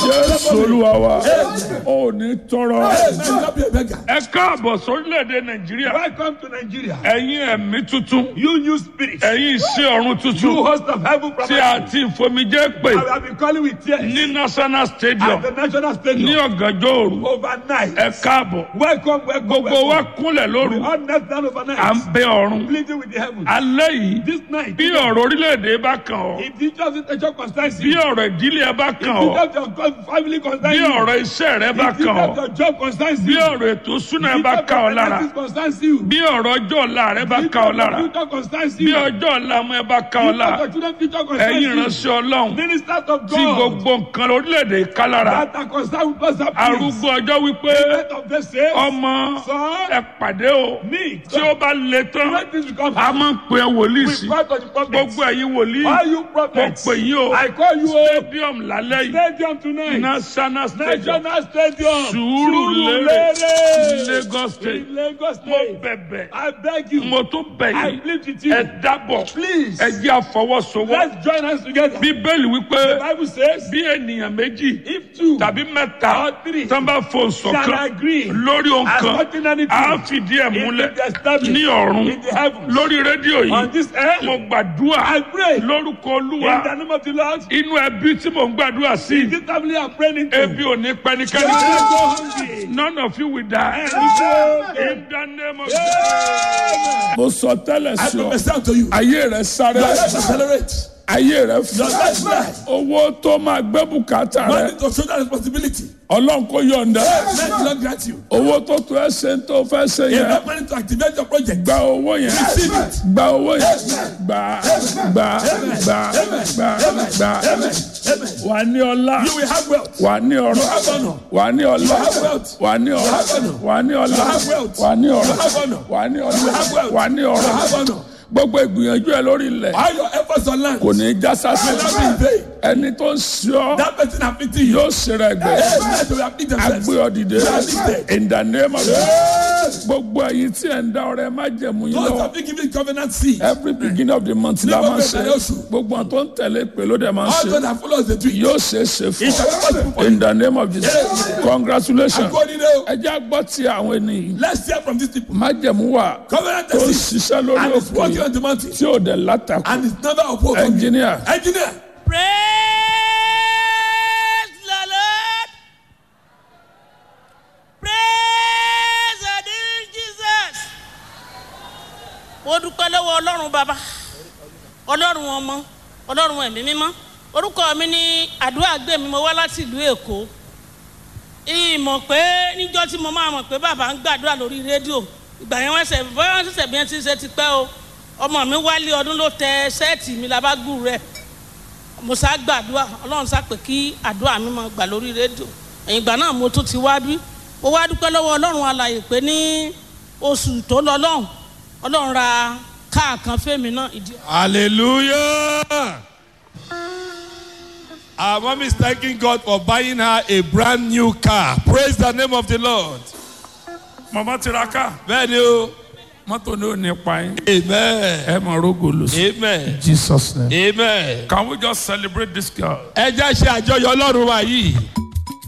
jésù olúwa wa ò ní tọrọ Amen. Not be a beggar. ẹ káàbọ̀ sórílẹ̀-èdè nàìjíríà Welcome to Nigeria. ẹ̀yin ẹ̀mí tuntun You new spirit. ẹ̀yin iṣẹ́ ọ̀run You tuntun host of heaven tí prophecy. a ti fomijé pè I have been calling with tears ní national stadium at the national ní stadium ọ̀gànjọ́ òru overnight. ẹ káàbọ̀ Welcome, welcome, gbogbo wa welcome. kúnlẹ̀ We lóru all knelt down à ń overnight, bẹ ọ̀run pleading with the heavens. alẹ́ yìí This night, bí ọ̀rọ̀ orílẹ̀-èdè bá kàn ọ́ if the just intention concerns bí you, ọ̀rọ̀ ìdílé ẹ bá kàn if ọ́ just your family concerns bí you, ọ̀rọ̀ iṣẹ́ rẹ bá if kàn ọ́ just your job concerns bí you, ọ̀rọ̀ ètò ìṣúná ẹ if bá just kàn ọ́ your lára finances concerns you, bí ọ̀rọ̀ ọjọ́ ọ̀la rẹ bá if kàn ọ́ just your lára future concerns bí you, ọjọ́ ọ̀la ọmọ ẹ bá kàn ọ́ if lára just your children's future concerns ẹ̀yin you, ìránṣẹ́ ọlọ́run ministers of tí God gbogbo nǹkan orílẹ̀-èdè ká lára that are concerned with us, please. arúgbó ọjọ́ wípé Let of the saints, ọmọ son, ẹ pàdé o meet. tí ó bá le tán Let this become a máa ń pè é wòlíì We sí call to the prophets. gbogbo ẹ̀yin wòlíì All you mo prophets, pè yín o I call you o. stadium lálẹ́ yìí Stadium tonight. national stadium National Stadium. Sùúrùlérè Sùúrùlérè. Lagos state In Lagos mo State. bẹ̀bẹ̀ I beg you. mo tún bẹ̀ I yín plead with you. ẹ dábọ̀ Please. ẹ jẹ́ àfọwọ́sowọ́ Let's join hands together. bíbélì wípé The Bible says, bí ènìyàn méjì if two tàbí mẹ́ta or three tán bá fò shall ṣọ̀kan agree lórí ohun as kan touching anything, á fìdí ẹ̀ it múlẹ̀ will be established ní ọ̀run in the heavens. lórí rédíò On yìí this earth, mo gbàdúrà I pray lórúkọ in olúwa the name of the Lord. inú ẹbí tí mò ń gbàdúrà sí This family I'm praying into. ebi ò ní You pẹ́nikẹ́ni will sí. not go hungry. none of you will die. Amen. in the name of Jesus. mo sọ tẹ́lẹ̀ I sí ọ prophesy unto you. ayé rẹ sáré Your life accelerate. ayé rẹ Your fún life rise. owó tó máa gbé bùkátà Man rẹ need to show that responsibility. ọlọ́run kò yọ̀ǹda Men do not grant you. owó tó tó ẹ ṣe ń tó fẹ́ ṣe You yẹn have money to activate your project. gba owó yẹn Receive it. gba owó yẹn gba gba gba gba gba Amen. wà ní ọlá You will have wealth. wà ní ọrọ̀ have honor. wà ní ọlá have wealth. wà ní ọrọ̀ have honor. wà ní ọlá have wealth. wà ní ọrọ̀ have honor. wà ní have ọlá wealth. wà ní You ọrọ̀ have honor. gbogbo ìgbìyànjú ẹ lórí ilẹ̀ All your efforts on land kò ní í já sásì will not be in vain. ẹni tó ń ṣe ọ́ That person afflicting you. yóò ṣeré ẹgbẹ́ Amen. They will afflict themselves. agbé ọ dìde in the name of Jesus gbogbo ẹ̀yin tí ẹ̀ ń dá ọrẹ má jẹ̀mú yín Those lọ́wọ́ have been given covenant seed. every beginning of the month la máa ń ṣe gbogbo àwọn tó ń tẹ̀lé pé ló dẹ̀ máa ń All ṣe those that follow the tree. yóò ṣe é ṣe fún It shall be possible for ọ you. in the name of Jesus congratulations According to ẹ jẹ́ àgbọ̀ tí àwọn ènìyàn Let's hear from these people. má jẹ̀mú wà Covenant tó ń seed. ṣiṣẹ́ lórí And it's òkè working on the mountain. tí ò dẹ̀ látakò And it's never opposed. engineer Engineer. Praise the Lord. Praise the dear Jesus. Mo dúpẹ́ lọ́wọ́ Ọlọ́run bàbá, Ọlọ́run ọmọ, Ọlọ́run ẹ̀mí mímọ́. Orúkọ mi ní àdúrà gbé mi, mo wá láti ìlú Èkó. Ìmọ̀ pé níjọ́ tí mo máa mọ̀ pé bàbá ń gbàdúrà lórí rédíò. Ìgbà yẹn wọ́n ṣẹ̀ bọ́yá wọ́n ṣẹ̀ṣẹ̀ bí wọ́n ti ṣe ti pẹ́ o. Ọmọ mi wálé ọdún ló tẹ ṣẹ́ẹ̀tì mi labágù rẹ̀ mo sá gbàdúrà ọlọ́run sá pé kí àdúrà mi máa gbà lórí rédíò ẹ̀yìn ìgbà náà mo tún ti wá bí mo wá dúpẹ́ lọ́wọ́ ọlọ́run alàyè pé ní oṣù tó lọ lọ́hùn ọlọ́run ra káà kan fẹ́mi náà ìdí. Hallelujah. Our mom is thanking God for buying her a brand new car. Praise the name of the Lord. mama tiraka Bẹ́ẹ̀ni o. mọ́tò ní ò ní pa yín Amen. ẹ mọ̀ rógò lò sí Amen. Jesus name. Amen. Can we just celebrate this girl? Ẹ jẹ́ ṣe àjọyọ̀ Ọlọ́run wa yìí.